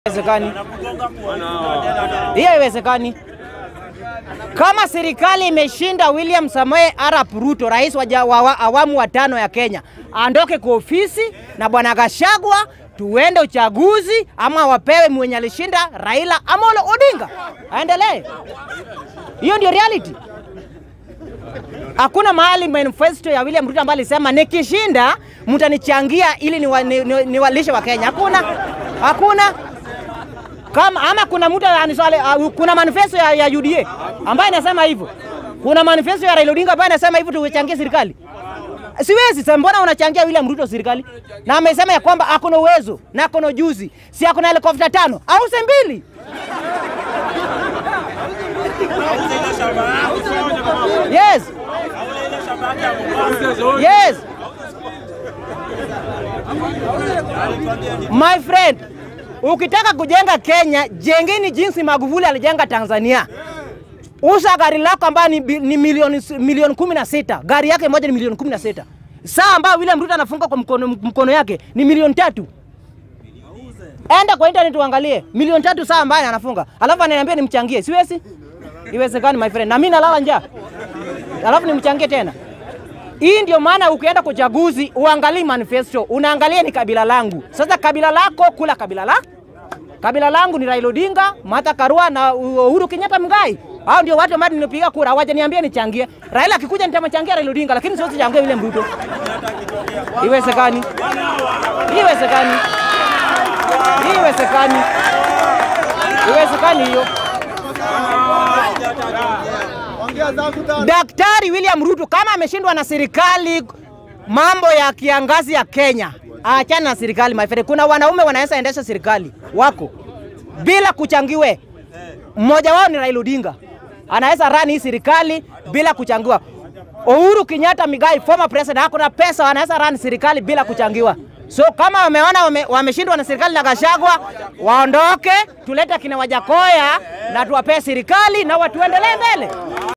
Haiwezekani, hiyo haiwezekani. Kama serikali imeshinda William Samoei Arap Ruto, rais wa ja- wa wa- awamu wa tano ya Kenya, aondoke kwa ofisi na bwana Gashagwa, tuende uchaguzi, ama wapewe mwenye alishinda Raila Amolo Odinga aendelee. Hiyo ndio reality. Hakuna mahali manifesto ya William Ruto ambayo alisema nikishinda mtanichangia ili niwalishe ni, ni, niwalishe wa Kenya. Hakuna, hakuna kama ama kuna mtu aniswali, uh, kuna manifesto ya, ya UDA ambayo inasema hivyo. Kuna manifesto ya Raila Odinga ambayo inasema hivyo tuchangie serikali. Siwezi sasa, mbona unachangia William Ruto serikali? Na amesema ya kwamba akona uwezo na akona ujuzi, si akona helikopta tano au se mbili. Yes. Yes. My friend, ukitaka kujenga Kenya, jengeni jinsi Magufuli alijenga Tanzania. Uza gari lako ambayo ni, bi- ni milioni milioni kumi na sita. Gari yake moja ni milioni kumi na sita. Saa ambayo William Ruto anafunga kwa mkono, mkono yake ni milioni tatu. Enda kwa internet uangalie milioni tatu saa ambayo anafunga, alafu ananiambia nimchangie. Siwezi, iwezekani my friend, na mimi nalala njaa, alafu nimchangie tena. Hii ndio maana ukienda kwa uchaguzi uangalie manifesto, unaangalia ni kabila langu. Sasa kabila lako kula kabila la kabila langu ni Raila Odinga, Martha Karua na Uhuru Kenyatta Mgai. Hao ndio watu ambao nilipiga kura, waje niambie nichangie. Raila akikuja nitamchangia Raila Odinga, lakini siwezi changia William Ruto. Iwezekani? Iwezekani? Iwezekani? Iwezekani hiyo. Daktari William Ruto kama ameshindwa na serikali mambo ya kiangazi ya Kenya, achana na serikali my friend. Kuna wanaume wanaweza endesha serikali wako bila kuchangiwe. Mmoja wao ni Raila Odinga, anaweza run hii serikali bila kuchangiwa. Uhuru Kenyatta Migai, former president, hakuna pesa, wanaweza run serikali bila kuchangiwa. So kama wameona wame, wameshindwa na serikali na Gashagwa, waondoke, tulete kina Wajakoya na tuwapee serikali na watuendelee mbele.